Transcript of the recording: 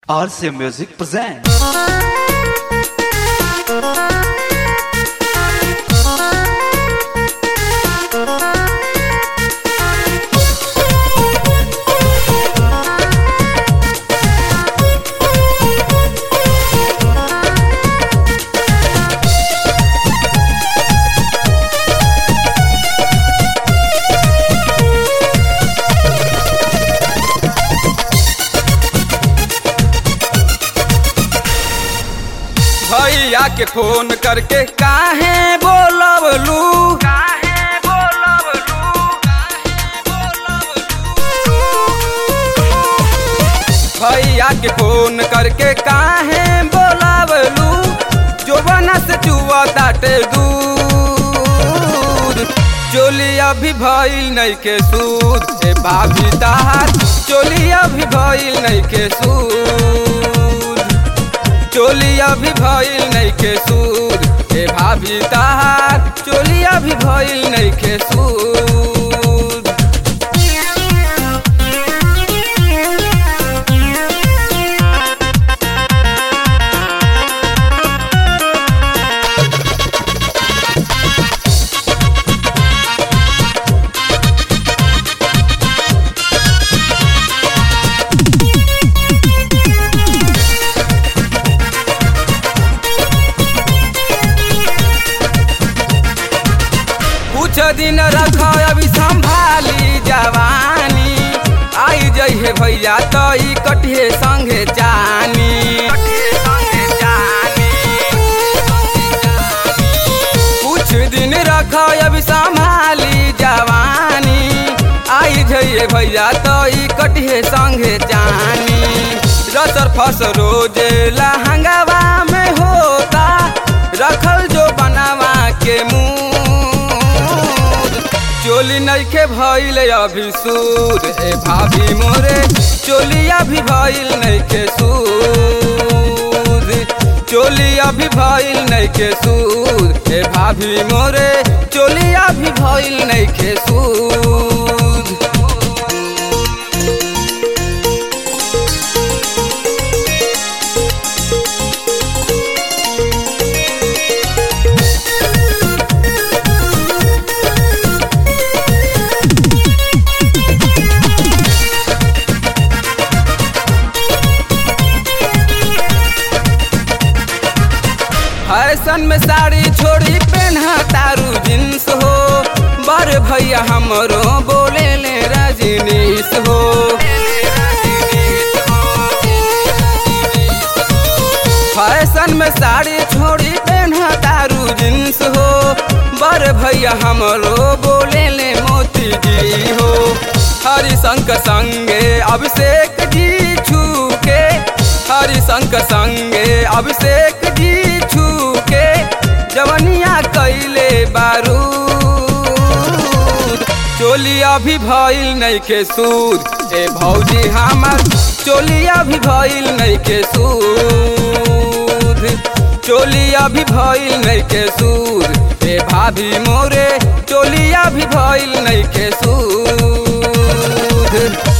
RCA Music presents. भैया के phone करके काहे बोलबलू भैया के फोन करके काहे बोलावलू जोबना से चुआ ताटे दूध चोली अभी भइल नहीं के सूद ए भाभी ताहार चोली अभी भइल नहीं के सूद चोली अभी भइल नहीं के सूद ए भाभी ताहार चोली अभी भइल नहीं के सूद कुछ दिन रख अभी संभाली जवानी आई जइहे भैया तो ई कटिहे संगे जानी कुछ दिन रख अभी संभाली जवानी आई जइहे भैया तो ई कटिहे संगे जानी रसर फस रोजे लहंगावा में होता रखल जो बनावा के मुंह चोली नइखे भइल अभी सूद ए भाभी मोरे चोली अभी भइल नइखे सूद चोली अभी भइल नइखे सूद ए भाभी मोरे चोली अभी भइल नइखे सूद फैशन में साड़ी छोड़ी पहना तारू जींस हो बर भैया हमरो बोले ले रजनीश हो फैशन में साड़ी छोड़ी पहना तारू जींस हो बर भैया हमरो बोले ले मोती जी हो हरिशंक संगे अभिषेक जी छूके हरिशंक संगे अभिषेक जी छूके जवनिया कैले बारूद चोली अभी भइल नहीं के सूद ए भौजी हमर चोली अभी भइल नहीं के सूद चोली अभी भइल नहीं के सूद ए भाभी मोरे चोली अभी भइल नहीं के सूद